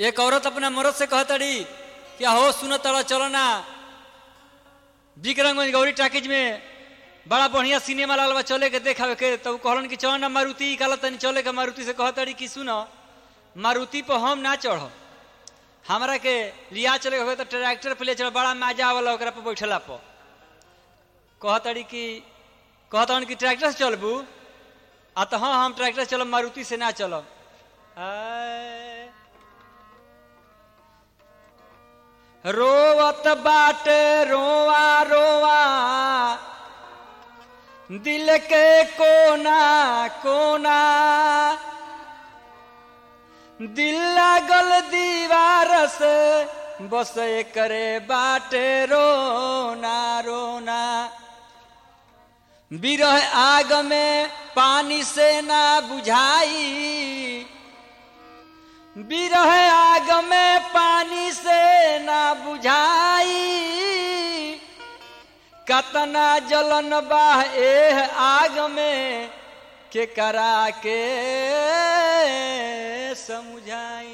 एक औरत अपना मर्द से कहतड़ी कि हो सुन तड़ा चलो ना विक्रमगंज गौरी टाकिज में बड़ा बढ़िया सिनेमा लागल बा चले के देखावे के तब कहलन कि चल ना मारुति कहला तनी चले के मारुति से कहतड़ी कि सुन मारुति पर हम ना चढ़ हमरा के लिया चले के होवे तो ट्रैक्टर पे ले चल बड़ा मजा आवला ओकरा पर बैठला पर कहतड़ी कि कहतन कि ट्रैक्टर से चलबू आ तो हाँ हम ट्रैक्टर चलब मारुति से ना चलब आय। रोवत बाटे रोवा रोवा दिल के कोना कोना दिल लागल दीवार से बस करे बाटे रोना रोना बिरह आग में पानी से ना बुझाई बिरह आग में पानी से ना बुझाई कतना जलन बाह एह आग में के करा के समझाई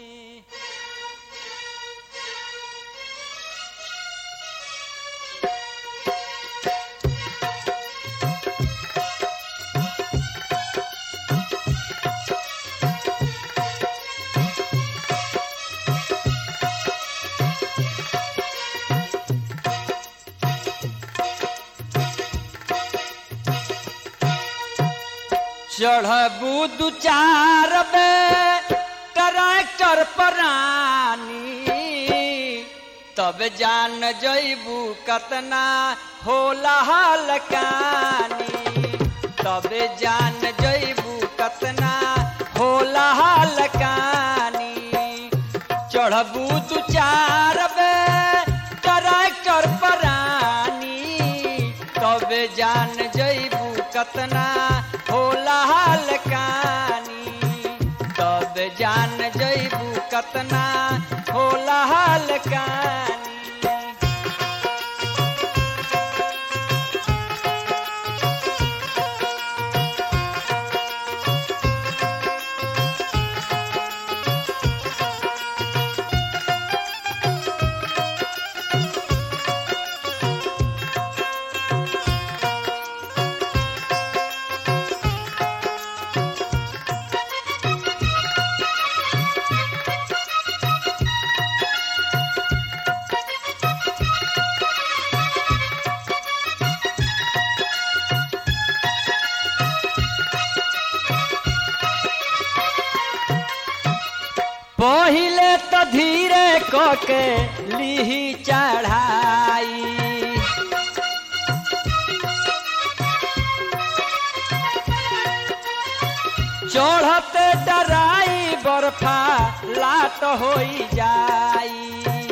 चढ़बू दू चार बे ट्रैक्टर परानी तब जान जैबू कतना होला हलकानी तब जान जैबू कतना होला हलकानी चढ़बू दू चार बे ट्रैक्टर परानी तब जान जैबू कतना होला हलकानी तब जान जैबू कतना होला हलकानी पहिले तो धीरे कके लीही चढ़ाई चढ़ते डराई बर्फा लाट होई जाई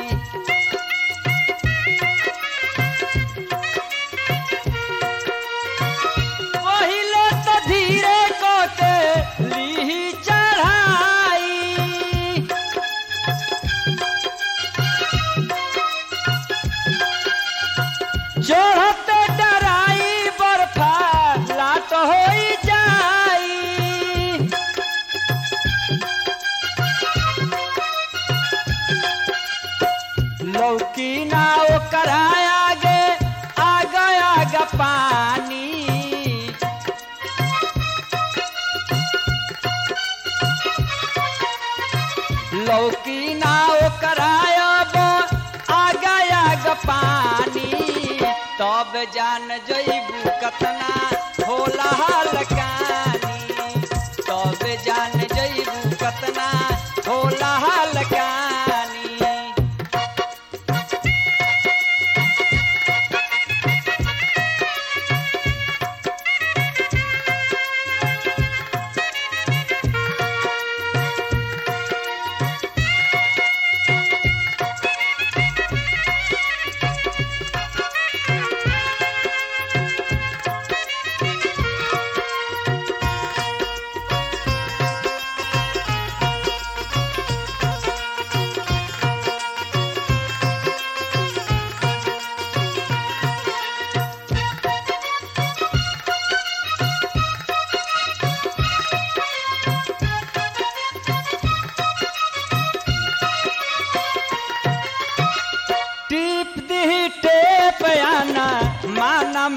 पहिले तो धीरे कके लीही चढ़ाई चढ़ते डराई बर्फा लाट होई जाई लौकी ना ओकर आगे आगा आगा पानी लौकी ना ओकर आब आगा आगा पानी तब जान जैबू कतना होला हलकानी तब जान जैबू कतना होला हलकानी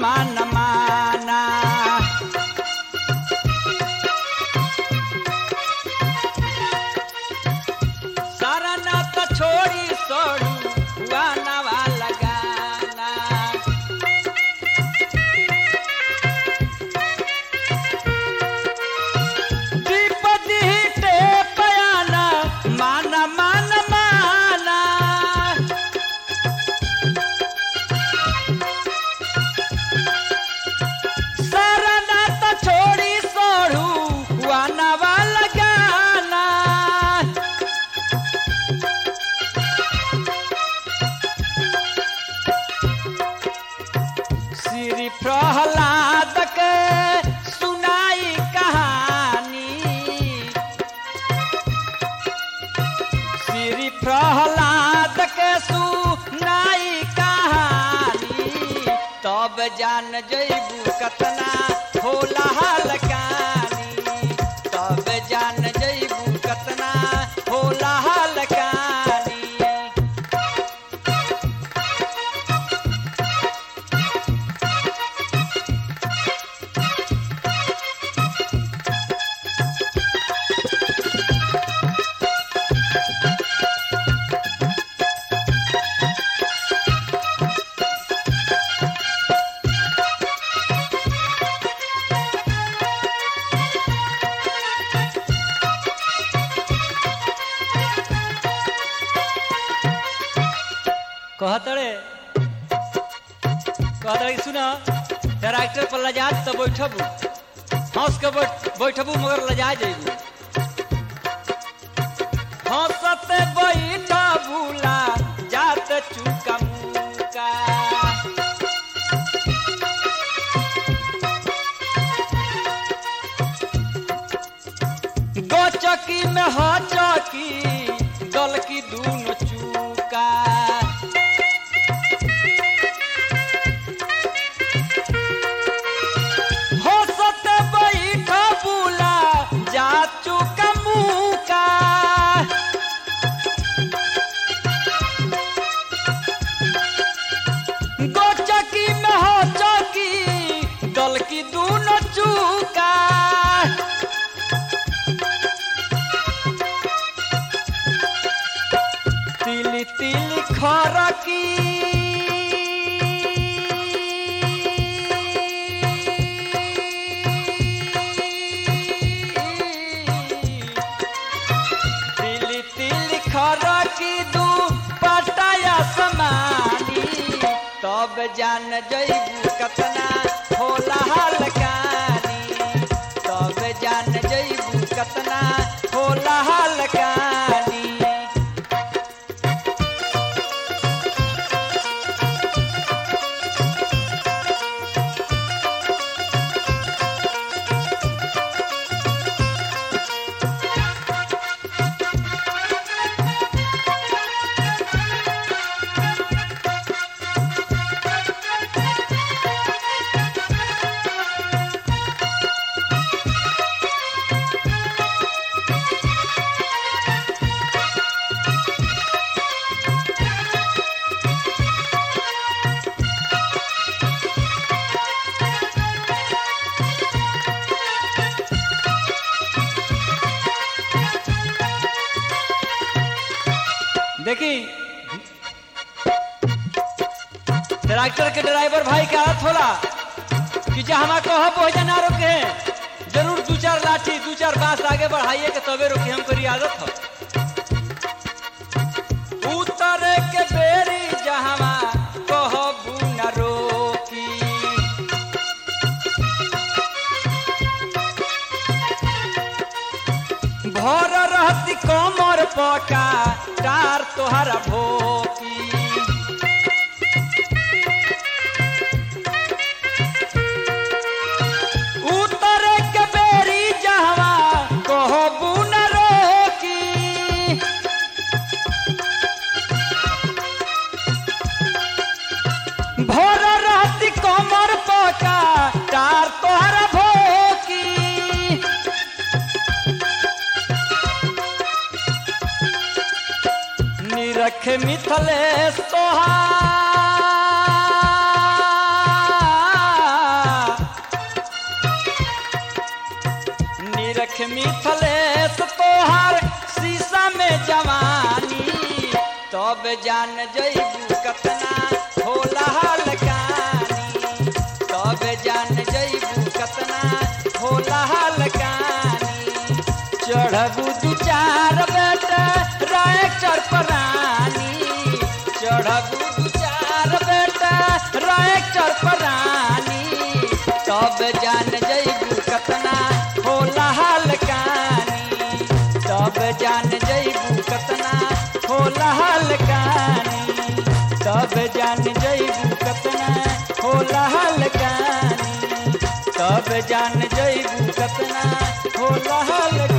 मान माना सारा नात छोड़ी सोड़ू हुआ नवा लगाना दीपति हिटे पयाना माना मान माना सारा नात छोड़ी सोड़ू हुआ नवा लगाना श्री प्रहलाद के सुनाई कहानी श्री प्रहलाद के सुनाई कहानी तब जान जैबू कतना होला हलकानी तब जान जैबू कतना होला हलकानी कहतड़े कहतड़े सुन ट्रैक्टर पर लजा तो बैठबू हंस के बैठ बैठबू मगर लजा जेबू हंसते बैठबू ला जात चुका मुका गो चकी में ह चकी गल की दूनो चूका हंसत बैठ बुला जा चुका मुका गो चकी में हो चौकी गल की दूनो चूका तिली तिली खरकी तिली तिली खरकी दू पटाया समानी तब जान जैबू कतना होला हलकानी तब जान जैबू कतना होला हलकानी देखी ट्रैक्टर के ड्राइवर भाई के हाथ होला कि जे हमा कह पहुंचा ना रोके जरूर दू चार लाठी दू चार बांस आगे बढ़ाइए के तबे रोके हमको आदत हो उतरे के बेरी जहवा कहबू न रोकी भर रहती कमर पका टार तोहरा भोकी उतर के बेरी जहवा कहबू न रोकी भर रहती कमर पका टार तोहरा भोकी निरख मिथलेश तोहार तब जान जइबू कतना होला हलकानी तब जान जइबू कतना होला हलकानी चढ़बू दू चार बेटा रायचर परानी चढ़बू दू चार बेटा रायचर परानी तब जान जइबू कतना होला हलकानी तब जान जइबू कतना होला हलकानी तब जान जइबू कतना होला हलकानी तब जान जइबू कतना होला हलकानी